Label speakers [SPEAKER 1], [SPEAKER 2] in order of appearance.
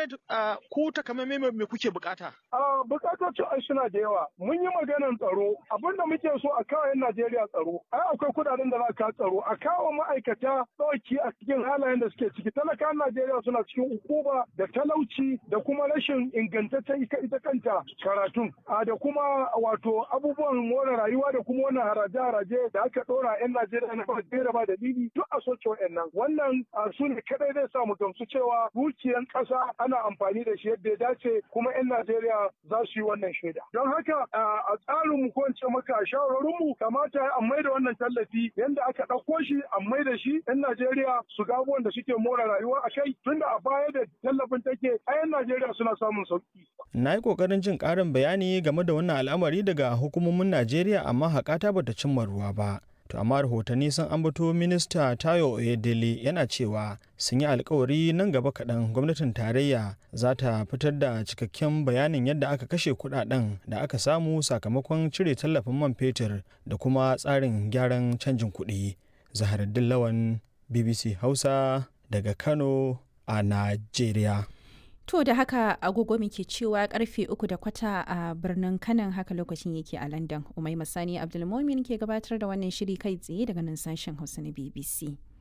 [SPEAKER 1] comrade ku takamaimai me kuke bukata?
[SPEAKER 2] A bukatocin ai suna da yawa. Mun yi maganar tsaro. Abin da muke so a kawo 'yan Najeriya tsaro. Ai akwai kudaden da za ka tsaro. A kawo ma'aikata ɗauki a cikin halayen da suke ciki. Talakan Najeriya suna cikin ukuba da talauci da kuma rashin ingantaccen ita kanta karatun. A da kuma wato abubuwan more rayuwa da kuma wannan haraje-haraje da aka ɗora 'yan Najeriya na ba da ba dalili duk a soke wa'annan. Wannan su ne kadai zai sa mu gamsu cewa dukiyan ƙasa ana amfani da shi yadda ya dace kuma 'yan Najeriya za su yi wannan shaida. Don haka a tsarin mu ko in ce maka shawarorin mu kamata a mai da wannan tallafi yadda aka ɗauko shi a mai da shi 'yan Najeriya su ga abubuwan da suke more rayuwa a kai tunda a baya da tallafin take a 'yan Najeriya suna samun sauki.
[SPEAKER 3] Na yi ƙoƙarin jin ƙarin bayani game da wannan al'amari daga hukumomin Najeriya amma haƙata bata cimma ruwa ba. To amma rahotanni sun ambato minista Tayo Oyedele yana cewa sun yi alkawari nan gaba kaɗan gwamnatin tarayya za ta fitar da cikakken bayanin yadda aka kashe kuɗaɗen da aka samu sakamakon cire tallafin man fetur da kuma tsarin gyaran canjin kuɗi. Zaharaddin Lawan BBC Hausa daga Kano a Najeriya.
[SPEAKER 4] To da haka agogo muke cewa karfe uku da kwata a birnin kanan haka lokacin yake a London. Umai Masani Abdulmomin ke gabatar da wannan shiri kai tsaye daga nan sashen Hausa na BBC.